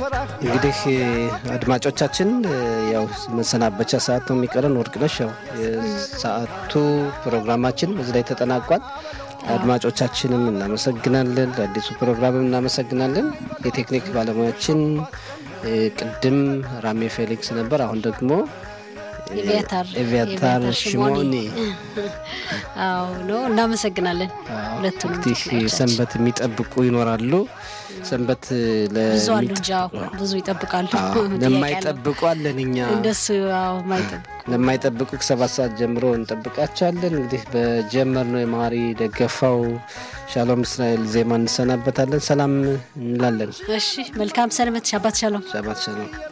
እንግዲህ አድማጮቻችን ያው መሰናበቻ ሰዓት ነው የሚቀረን። ወርቅነሽ ያው የሰዓቱ ፕሮግራማችን በዚህ ላይ ተጠናቋል። አድማጮቻችንም እናመሰግናለን። ለአዲሱ ፕሮግራምም እናመሰግናለን። የቴክኒክ ባለሙያችን ቅድም ራሜ ፌሊክስ ነበር። አሁን ደግሞ ኤቪያታር ሽሞኒ አዎ ነው። እናመሰግናለን ሁለቱንም። እንግዲህ ሰንበት የሚጠብቁ ይኖራሉ። ሰንበት ብዙ አሉ እንጂ ብዙ ይጠብቃሉ። ለማይጠብቁ አለን እኛ እንደሱ ማይጠብቁ ለማይጠብቁ ከሰባት ሰዓት ጀምሮ እንጠብቃቸዋለን። እንግዲህ በጀመርነው የማሪ ደገፋው ሻሎም እስራኤል ዜማ እንሰናበታለን። ሰላም እንላለን። እሺ፣ መልካም ሰንበት። ሻባት ሻሎም። ሻባት ሻሎም።